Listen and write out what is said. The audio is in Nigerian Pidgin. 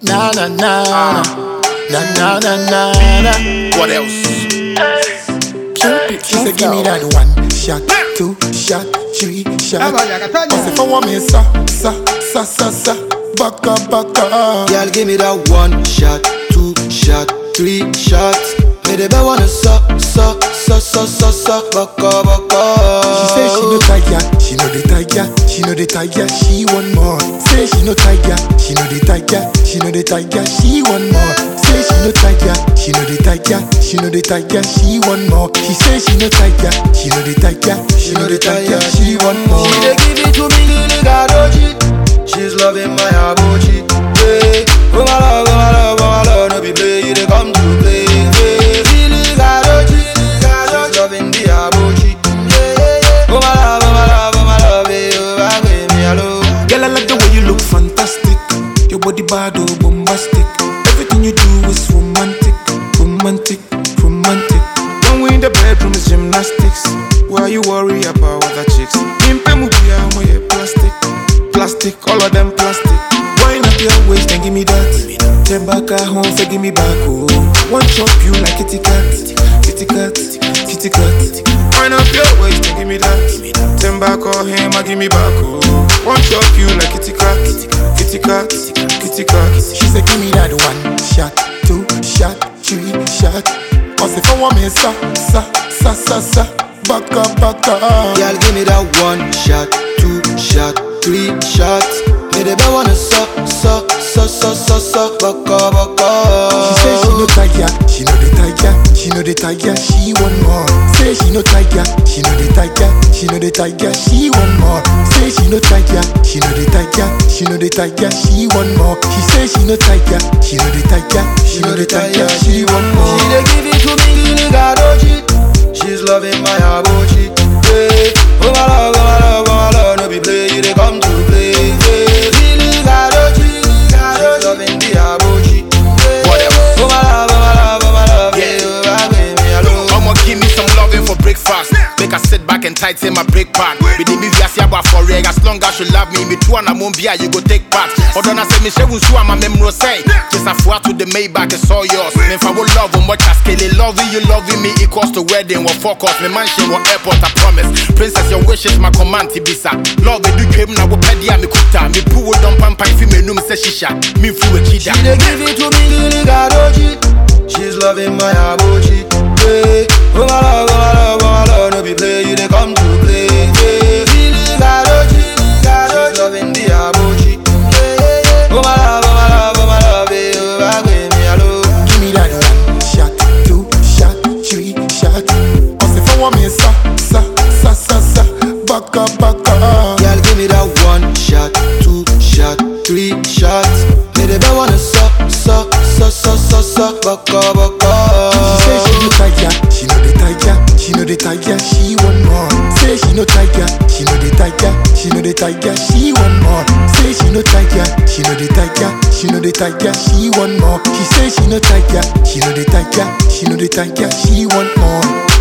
Na na na na na na na na na. What else? Cupid, she said, give me that one shot, two shot, three shot. Cause if I want me, sa sa sa sa sa, baka baka. Girl, give me that one shot, two shot, three shots. Me the best wanna suck, suck, suck, suck, suck, suck, baka, baka. She say she no tiger, she no the tiger, she no the tiger, she want more. Say she no tiger, she no the tiger, she no the tiger, she want more. Say she no tiger, she no the tiger, she no the tiger, she want more. She say she no tiger, she no the tiger, she no the tiger, she want more. She dey give it to me, Lily Gadoji. She's loving my abochi. Hey, oh my love, oh my love, oh my love, no be play, you dey come to play. Hey, Lily Gadoji, she's loving the abochi. Yeah, yeah, yeah. Oh my love, oh my love, oh my love, hey, oh my baby, hello. Girl, I like the way you look fantastic. Your body bad, oh, bombastic. Everything you do is romantic, romantic, romantic. When we in the bedroom is gymnastics. Why you worry about other chicks? Pimpe mubia, my plastic, plastic, all of them plastic. Wind up your waist and give me that. Ten back at home, say give me back, oh. One chop you like kitty cat, kitty cat, kitty cat. Wind up your waist and give me that. Ten back or him, I give me back, oh. One chop you like kitty cat, kitty cat, kitty cat. She said, give me that one shot, two shot, three shot. Cause if I want me, sa sa sa sa sa, baka baka. Girl, give me that one shot, two shot, three shots. Me the best wanna suck, suck, suck, suck, suck, suck, baka, baka. She say she no tiger, she no the tiger, she no the tiger, she want more. Say she no tiger, she no the tiger, she no the tiger, she want more. Say she no tiger, she no the tiger, she no the tiger, she want more. She say she no tiger, she no the tiger, she no the tiger, she want more. She dey give it to me, Lily Gadoji. She's loving my abochi. Hey, oh my love, oh my love, oh my love, no be play, you dey come to play. Hey, Lily Gadoji, she's loving the abochi. Hey, What else? Oh my love, oh my love, oh my love, Yeah. yeah, oh my baby, hello. I'ma give me some loving for breakfast. Make her sit back and tighten my brake pad. We did me via siaba for reg. As long as you love me, me too and I won't be you go take part. Although I say me she won't my memory say. Just a four to the Maybach, it's all yours. Me if I will love on much as scale. Loving you, loving me equals to wedding. What focus, me mansion, what airport, I promise. Princess, your wish is my command, Tibisa. Love, you dream now, what pedia, me kuta. Me poo, don't pampa, if you me no, me say shisha. Me flew a cheetah. She dey give it to me, Lily Gadoji. She's loving my abochi. Hey, oh my love, oh my love, oh my love, no be play, you dey come to play. Hey, Lily Gadoji, she's loving the abochi. Yeah, yeah, yeah. Oh my love, oh my love, oh my love, hey, oh my baby, hello. Give me that one shot, two shot, three shot. Cause if I want me, sa sa sa sa sa, baka baka. Girl, give me that one shot, two shot, three shots. Me the best wanna suck, suck, suck, suck, suck, suck, baka, baka. She say she no tiger, she no the tiger, she no the tiger, she want more. Say she no tiger, she no the tiger, she no the tiger, she want more. Say she no tiger, she no the tiger, she no the tiger, she want more. She say she no tiger, she no the tiger, she no the tiger, she want more.